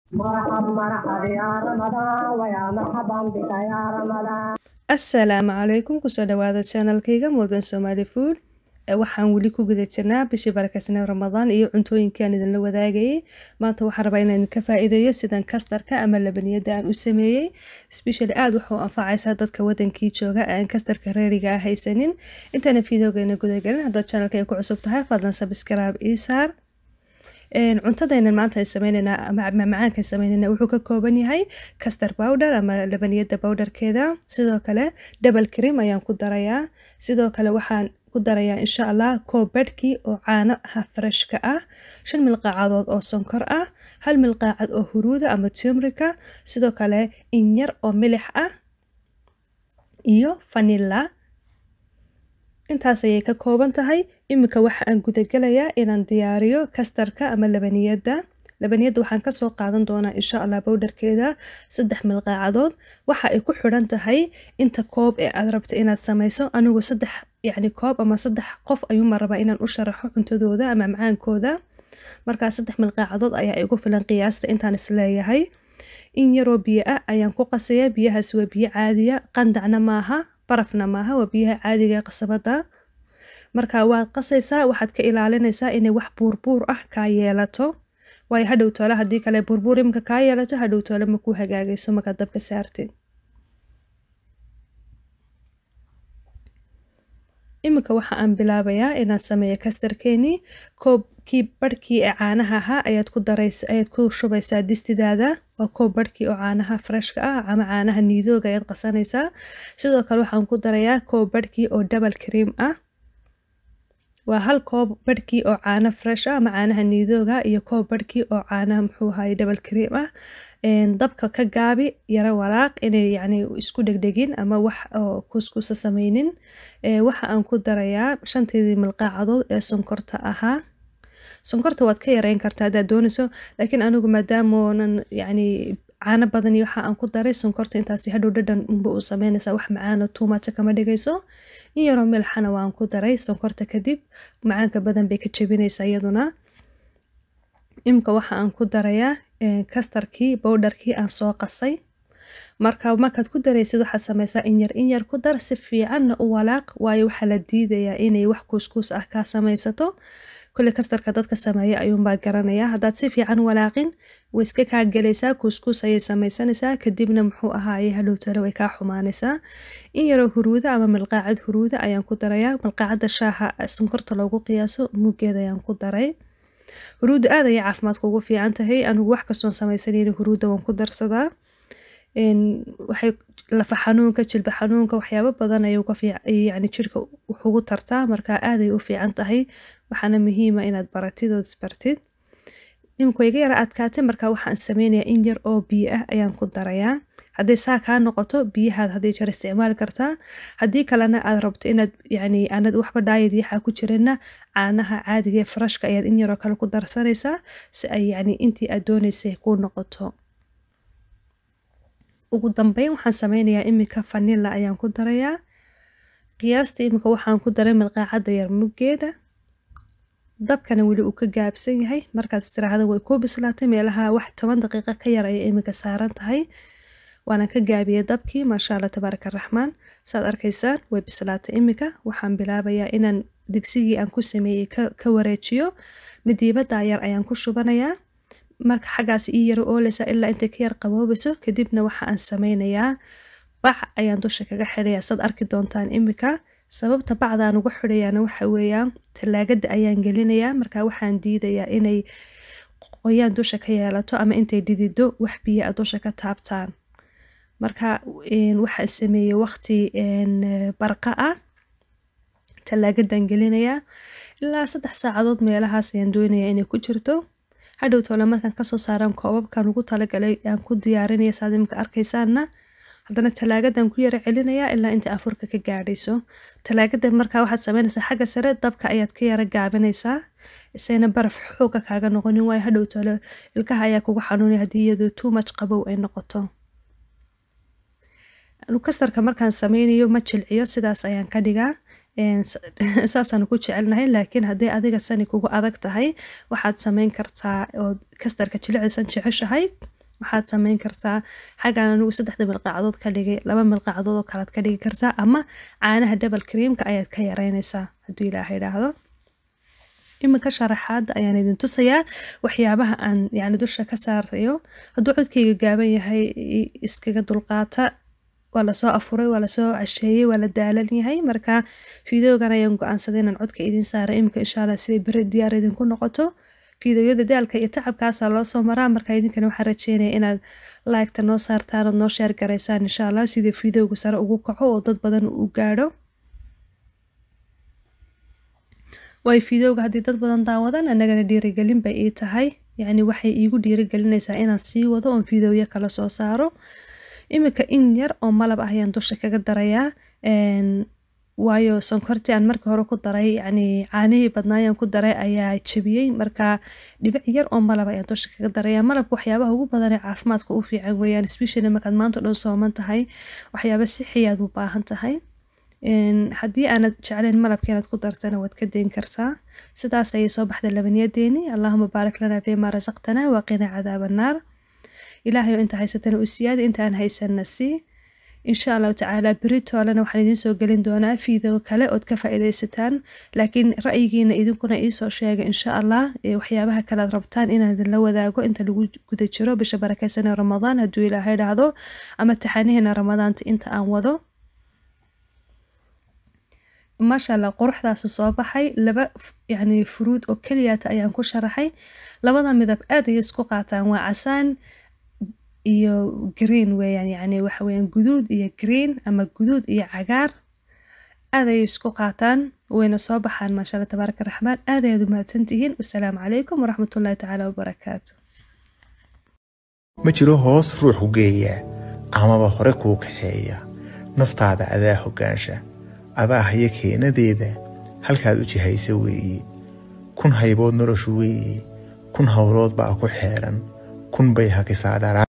مرحب مرحب يا رمضان ويا مرحبا بك يا رمضان assalaamu calaykum kusoo dhawaada channelkayga mudan somali food waxaan weli ku guda jirnaa bishii barakeysanee ramadaan iyo cuntooyinkaan idinla wadaagayay maanta waxaan rabaa inaan idinka faa-iideeyo sidan kastarka ama labaniyada aan u sameeyey specially aada wuxuu anfacaysaa dadka wadankii jooga aan kastarka reeriga ah haysanin intaana fideogeena gudagelin haddaad channelka ay ku cusub tahay fadlan subscribe ii saar cuntadaynan maanta ay sameyneynaa ama macmacaanka sameyneyna wuxuu ka kooban yahay castar powder ama labaniyada powderkeeda sidoo kale double cream ayaan ku darayaa sidoo kale waxaan ku darayaa insha allah koobadhkii oo caano ah freshka ah shan milqaacadood oo sonkor ah hal milqaacad oo huruuda ama tumrika sidoo kale inyar oo milix ah iyo vanilla intaas ayay ka kooban tahay iminka waxa aan gudagelayaa inaan diyaariyo kastarka ama labaniyada labaniyada waxaan kasoo qaadan doonaa insha allah bowdharkeeda saddex milqaacadood waxa ay ku xidhan tahay inta koob ee aad rabto inaad sameyso anigu saddex yacni koob ama saddex qof ayuuma rabaa inaan u sharaxo cuntadooda ama macaankooda markaa saddex milqaacadood ayaa igu filan qiyaasta intaan isleeyahay in yaroo biyo ah ayaan ku qasayaa biyahaas waa biyo caadiya qandacna maaha barafna maaha waa biyaha caadiga ee qasabada marka waad qasaysaa waxaad ka ilaalinaysaa inay wax buurbuur ah kaa yeelato waayo hadhow toole haddii kale buurbuur imika kaa yeelato hadhow toole makuu hagaagayso markaad dabka saartid iminka waxa aan bilaabayaa inaan sameeyo kastarkeenii koobkii barhkii ee caanaha ahaa ayaad ku daraysa ayaad ku shubaysaa distidaada waa koob barhkii oo caanaha freshka ah ama caanaha niidooga ayaad qasanaysaa sidoo kale waxaan ku darayaa koob barhkii oo double cream ah waa hal koob barhkii oo caano fresh ah ama caanaha niidooga iyo koob barhkii oo caanaha muxuu ahaye double cream ah dabka ka gaabi yaro walaaq inay yacni isku dhegdhegin ama wax oo kuskusa sameynin waxa aan ku darayaa shanteedii milqaacadood ee sonkorta ahaa sonkorta waad ka yareyn kartaa haddaad doonayso laakiin anigu maadaamoonan yacni caano badan iyo waxa aan ku daray sonkorta intaasi hadhow dhadhan unba u sameynaysaa wax macaano tuumaja kama dhigayso in yaroo milxana waan ku daray sonkorta kadib macaanka badan bay ka jebinaysaa iyaduna imika waxa aan ku darayaa kastarkii bowdharkii aan soo qasay marka markaad ku daraysid waxaad sameysaa inyar inyar ku dar si fiicanna u walaaq waayo waxaa la diidayaa inay wax kuuskuus ah kaa samaysato kule kastarka dadka sameeya ayuunbaa garanayaa haddaad si fiican walaaqin way iska kaa gelaysaa kuuskuus ayay samaysanaysaa kadibna muxuu ahaaye hadhowtale way kaa xumaanaysaa in yaroo huruuda ama milqaacad huruuda ayaan ku darayaa milqaacadda shaaha sonkorta loogu qiyaaso muggeeda ayaan ku daray huruudda aad ayay caafimaadka ugu fiican tahay anigu wax kastoon samaysanayna huruudda waan ku darsadaa waxay lafa xanuunka jilba xanuunka waxyaabo badan ayay yani jirka wuxugu tartaa marka aaday u fiican tahay waxaana muhiima inaad baratid ood isbartid imika iga yara adkaatay marka waxaan sameynayaa in yar oo biyo ah ayaan ku darayaa hadday saa kaa noqoto biyahaad hadday jeer isticmaali kartaa haddii kalena aad rabto inaad yani aanad waxba dhaayad yaxaa ku jirana caanaha caadiga ee farashka ayaad in yaroo kale ku darsanaysaa si ay yani intii aad doonaysay kuu noqoto ugu dambeyn waxaan sameynayaa imika vanilla ayaan ku darayaa qiyaasta imika waxaan ku daray milqaacadda yar muggeeda dabkana weli uu ka gaabsan yahay markaad istiraahda way kuu bislaatay meelaha wax toban daqiiqa ka yar ayay imika saaran tahay waana ka gaabiyey dabkii maasha allah tabaaraka raxmaan saad arkaysaan way bislaatay imika waxaan bilaabayaa inaan digsigii aan ku sameeyey ka wareejiyo midiibada yar ayaan ku shubanayaa marka xaggaas ii yaro ooleysa ilaa intay ka yar qaboobayso kadibna waxa aan sameynayaa bac ayaan dusha kaga xidhayaa saad arki doontaan imika sababta bacdaan ugu xidhayaana waxa weeyaan tallaagada ayaan gelinayaa marka waxaan diidayaa inay qoyaan dusha ka yeelato ama intay dhidido wax biyo a dusha ka taabtaan marka waxaan sameeyey waqti barqa ah tallaagadan gelinayaa ilaa saddex saacadood meelahaas ayaan doonayaa inay ku jirto hadhow toole markaan kasoo saaraan koobabkan ugu talagalay aan ku diyaarinaya saad imika arkaysaanna haddana talaagadan ku yara celinayaa ilaa inta afurka ka gaadhayso talaagadan markaa waxaad sameynaysaa xagga sare dabka ayaad ka yara gaabinaysaa isayna baraf xooga kaaga noqonin waayo hadhow toole ilkaha ayaa kugu xanuunaya haddii iyadoo too much qabow ay noqoto kastarka markaan sameynayo ma jilciyo sidaas ayaan ka dhigaa saasaan ku jecelnahay laakiin haddii adiga sani kugu adag tahay waxaad sameyn kartaa oo kastarka jilicdiisan jeceshahay waxaad sameyn kartaa xaggaan anigu saddexda milqaacadood ka dhigay laba milqaacadood oo kalead ka dhigi kartaa ama caanaha double creamka ayaad ka yareynaysaa hadduu ilaaha idhaahdo iminka sharaxaadda ayaan idin tusayaa waxyaabaha aan yani dusha ka saarayo hadduu codkayga gaaban yahay iskaga dulqaata waa lasoo afuray waa lasoo casheeyey waa la daalan yahay marka fideogan ayaan go-aansaday inaan codka idin saara iminka insha allah siday beri diyaar idinku noqoto fideoyada daalka iyo tacabkaasaa loo soo maraa marka idinkana waxaan rajeynaya inaad laagta noo saartaan ood noo sheer garaysaan insha allah sidii fideoga sare ugu kaco oo dad badan u gaadho waayo fideoga haddii dad badan daawadaan annagana dhiirigelin bay ii tahay yacni waxay iigu dhiirigelinaysaa inaan sii wado oon fideoyo kala soo saaro iminka in yar oo malab ah ayaan dusha kaga darayaa waayo sonkortii aan markii hore ku daray yacni caanihii badnaayaan ku daray ayaa jebiyey marka dhibic yar oo malab ayaan dusha kaga darayaa malabka waxyaabaha ugu badan ee caafimaadka u fiican weeyaan especially markaad maanta dhan sooman tahay waxyaaba sixiyaad u baahan tahay haddii aanad jeclayn malabka inaad ku dartana waad ka dayn kartaa sidaas ayay soo baxda labaniyadeeni allahuma baarak lana fiima rasaqtana waqina cadaaba annaar ilaahay oo inta haysatana u siyaada inta aan haysanna sii insha allahu tacaala beritoolena waxaan idiin soo gelin doonaa fiideo kale ood ka faa'iidaysataan laakiin ra'yigiina idinkuna iisoo sheega insha allah waxyaabaha kale aad rabtaan inaan idinla wadaago inta lagu guda jiro bisha barakeysanee ramadaan hadduu ilaahay dhahdo ama taxaanihiina ramadaanta inta aan wado maasha allah quruxdaasu soo baxay laba yani furuud oo keliyaata ayaan ku sharaxay labada midab aad ayay isku qaataan waa casaan iyo green weeyaan yani waxa weeyaan guduud iyo green ama guduud iyo cagaar aad ayay isku qaataan wayna soo baxaan maasha allah tabaaraka raxmaan aad ayaad u mahadsantihiin wasalaamu calaykum waraxmatullahi tacaala wabarakaatu ma jiro hoos ruux u geeya amaba hore kuu kaxeeya naftaada adaa hoggaansha adaa haya keenadeeda halkaad u jihaysa weeye kun haybood noloshu weeye kun howlood baa ku xeeran kun bay hakisaa dhalaa